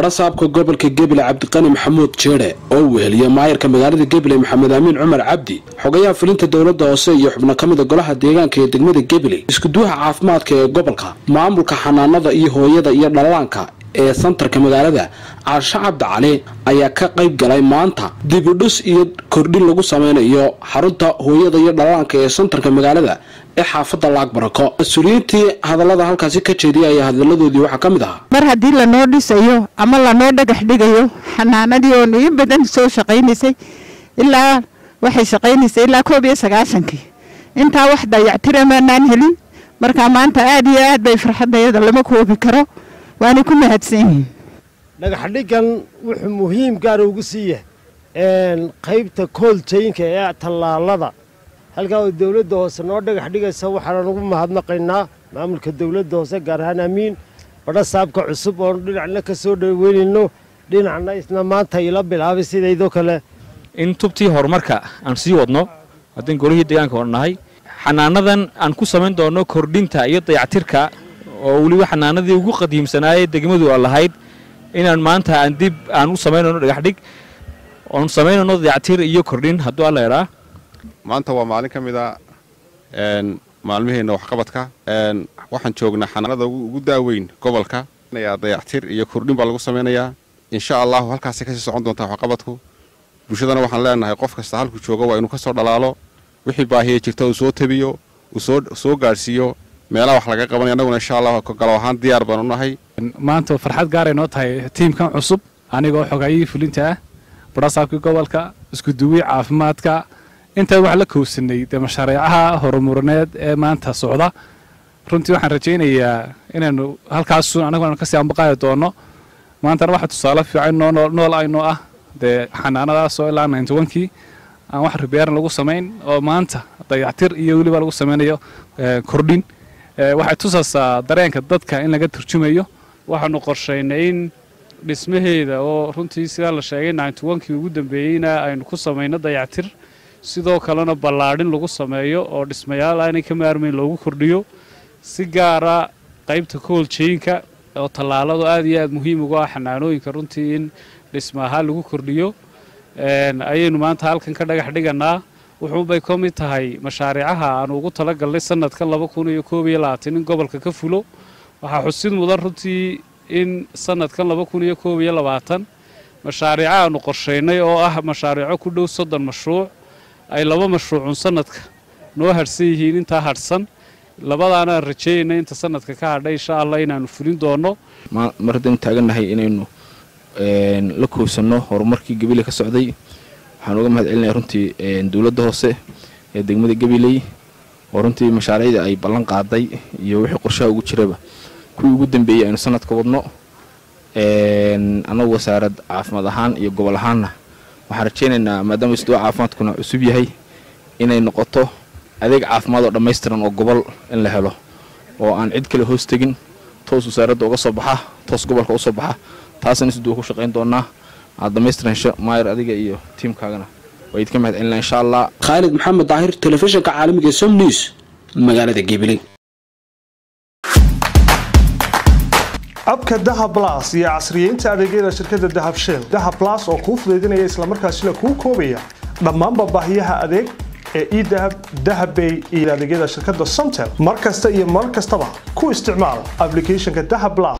barasaabka gobolka gebile cabdiqani maxamuud jeedhe oo weheliya maayarka magaalada gebile maxamed amiin cumar cabdi xogayaha fulinta dowladda hoose iyo xubno ka mida golaha deegaanka ee degmada gebile iskuduwaha caafimaadka ee gobolka maamulka xanaanada iyo hooyada iyo dhalaanka ee santarka magaalada caasho cabdi cali ayaa ka qayb galay maanta dibudhus iyo kordhin lagu sameynayo xarunta hooyada iyo dhalaanka ee santarka magaalada ee xaafadda laag barako mas-uuliyiintii hadallada halkaasi ka jeediyay ayaa hadalladoodii waxaa ka mid ahaa mar haddii lanoo dhisayo ama lanoo dhagax dhigayo xanaanadii oo in badan soo shaqaynaysay ilaa waxay shaqaynaysay ilaa koob iyo sagaashankii intaa wax dayactira maanaan helin marka maanta aada iyo aad bay farxadayada lama koobi karo waana ku mahadsan yihiin dhagaxdhigan wuxuu muhiim gaara ugu siiya qaybta kooltayinka ee tallaalada halkaa oo dowladda hoose noo dhagax dhigaysa waxaana ugu mahadnaqaynaa maamulka dowladda hoose gaar ahaan amiin badha saabka cusub oonu dhinacna ka soo dhaweynayno dhinacna isna maanta ila bilaabay sidaydoo kale in tubtii horumarka aan sii wadno haddaan golihii deegaanka oo nahay xanaanadan aan ku samayn doonno kordhinta iyo dayactirka oo weliba xanaanadii ugu qadiimsanaayee degmadu a lahayd inaan maanta aan dib aan u samaynayno dhagaxdhig oon samaynayno dayactir iyo kordhin hadduu alla idhaa maanta waa maalin ka mid a maalmiheenna waxqabadka waxaan joognaa xanaanada ugu daaweyn gobolka dayactir iyo kordhin baa lagu samaynayaa insha allahu halkaasay kasii socon doontaa waxqabadku bulshadana waxaan leenahay qof kasta halku jooga waa inuu ka soo dhalaalo wixii baahiya jirta uu soo tabiyo uu soo gaadhsiiyo meelaha wax laga qabanaya annaguna insha allah galo ahaan diyaar baan u nahay maanta farxad gaaray noo tahay tiimkan cusub anigoo xogayihii fulinta ah barasaabkii gobolka iskuduwii caafimaadka intaa wax la kowsanay dee mashaariicaha horumarineed ee maanta socda runtii waxaan rajaynayaa inaynu halkaasun anaguna kasii ambaqaadi doonno maantana waxa tusaale fiican nool aynoo ah dee xanaanadaasoo ilaa nintowankii aan wax ribeyaaran lagu samayn oo maanta dayactir iyo weliba lagu samaynayo kordhin waxay tusaysaa dareenka dadka in laga turjumayo waxaanu qorshaynay in dhismaheeda oo runtii sidaa la sheegay nintowankii ugu dambeeyeyna aynu ku samayno dayactir sidoo kalena ballaadhin lagu sameeyo oo dhismayaal aanay ka maarmayn loogu kordhiyo si gaara qaybta kooljeynka oo tallaaladu aad iyo aad muhiim uga ah xanaanooyinka runtii in dhisma ahaan lagu kordhiyo ayaynu maanta halkan ka dhagax dhiganaa wuxuunbay ka mid tahay mashaariicaha aanu ugu talagalnay sanadkan laba kun iyo koob iyo labaatan in gobolka ka fulo waxaa xusid mudan runtii in sanadkan laba kun iyo koob iyo labaatan mashaariico aanu qorshaynay oo ah mashaariico ku dhow soddon mashruuc ay laba mashruucun sanadka noo hadhsan yihiin intaa hadhsan labadaanaan rajeeyaynay inta sanadka ka hadhay insha allah inaanu fulin doonno mar haddaynu taagannahay inaynu la kowsanno horumarkii gabiley ka socday waxaan uga mahad celinaya runtii dowladda hoose ee degmada gabiley oo runtii mashaariicda ay ballan qaaday iyo wixii qorshaha ugu jiraba kuwii ugu dambeeyey aynu sanadka wadno annagu wasaarad caafimaad ahaan iyo gobol ahaanna waxaan rajaynaynaa maadaama isduwa caafimaadkuna cusub yahay inay noqoto adeeg caafimaad oo dhammaystiran oo gobol in la helo oo aan cid kale hoos tegin toos wasaaradda uga soo baxa toos gobolka u soo baxa taasna isduwa ku shaqayn doonaa aad dhammaystiran hesho maayar adiga iyo tiimkaagana waa idinka mahad celinaa insha allah khaalid maxamed daahir telefishinka caalamiga som news magaalada gabiley abka dahab blas iyo casriyeynta adeegyada shirkadda dahab shell dahab blas oo kuu fudaydinaya islamarkaasina kuu koobaya dhammaanba baahiyaha adeeg ee edahab dahabbay iyo adeegyada shirkadda somtel mar kasta iyo mar kastaba ku isticmaal ablicathonka dahab blas